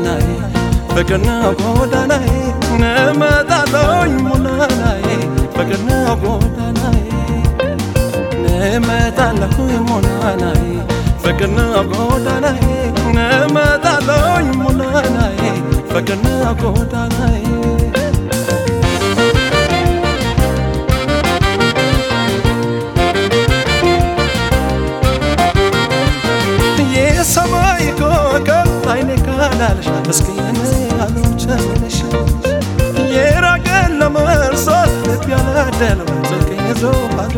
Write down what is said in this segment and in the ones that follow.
ጎዳናዬ ፍቅር ነው ጎዳናዬ እመጣለሁኝ ሙናናዬ ፍቅር ነው ጎዳናዬ እመጣለሁኝ ሙናናዬ ፍቅር ነው ጎዳናዬ እመጣለሁኝ ሙናናዬ ፍቅር ነው ጎዳናዬ የሰማይ ኮከብ አይኔ ካላልሽ እስኪ አልቸልሽ የራቀን ለመርሳት ልብ ያላደለው ስልክ ይዞ አዶ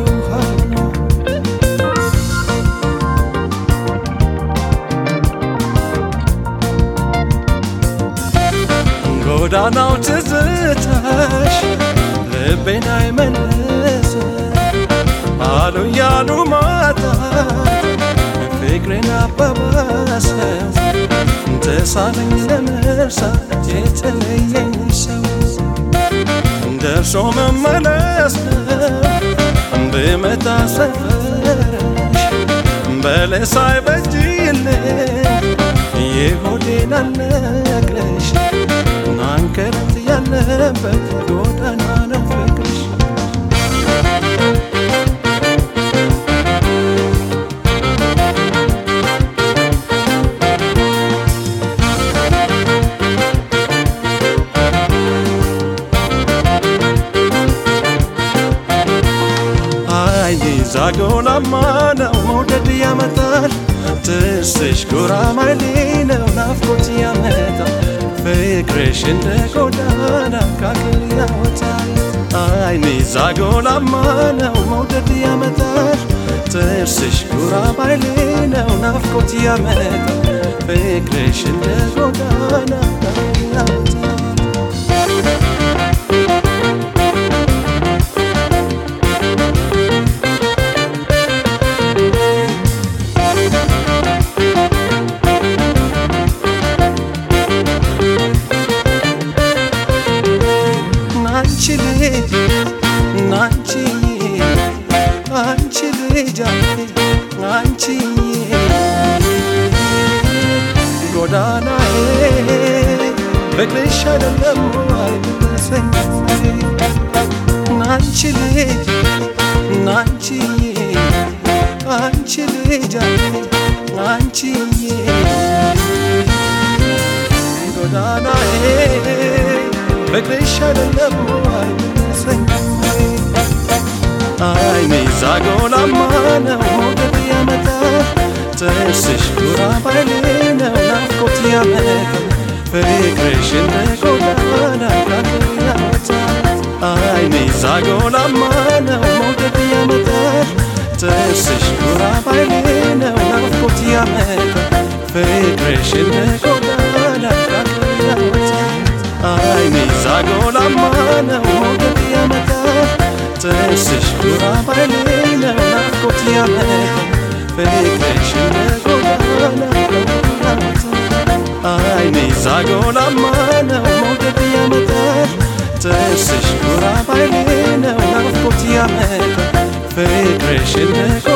ጎዳናው ትዝታሽ ልቤን አይመልስ አሉ ያሉ ማጣት ፍቅሬን አባባሰ ተሳለኝ ለመርሳት የተለየኝ ሰው ደርሶ መመለስ ብመጣ ሰፈርሽ በለስ አይበጅልኝ የሆዴን አልነግረሽ ናንከረት ያለበት ጎዳና ነው ፍቅርሽ አይኔ ዛጎላማ ነው መውደድ ያመጣል ትስሽ ጉራማይሌ ነው ናፍቆት ያመጣል ፍቅርሽ እንደ ጎዳና ካክል ያወጣል አይኔ ዛጎላማ ነው መውደድ ያመጣል ጥርስሽ ጉራማይሌ ነው ናፍቆት ያመጣል ፍቅርሽ እንደ ጎዳና ካክል ያወጣል አንቺ ልጅ አንቺ አንቺ ልጅ አንቺ ጎዳናዬ ፍቅርሽ አይደለም አይመስለኝ አንቺ ልጅ አንቺ አንቺ ልጅ አንቺ ጎዳናዬ ፍቅርሽ አይደለም አይመስለኝ አይኔ ዛጎላማ ነው ሞገድ ያመጣል ጥርስሽ ጉራባይሌ ነው ናፍቆት ያመጣል ፍቅርሽ እንደ ጎዳና ካክል ያወጣል አይኔ ዛጎላማ ነው ሞገድ ያመጣል ጥርስሽ ጉራባይሌ ነው ናፍቆት ያመጣል ፍቅርሽ እንደ ጎዳና ካክል ያወጣል አይኔ ዛጎላማ ነው ሞገድ ያመጣል ጥርስሽ ጉራባይሌ ነው ናፍቆት ያመጣል ፍቅርሽ እንደ ጎዳና አይኔ ዛጎላማ ነው ሞገድ ያመጣል ጥርስሽ ጉራባይሌ ነው ናፍቆት ያመጣል ፍቅርሽ እንደ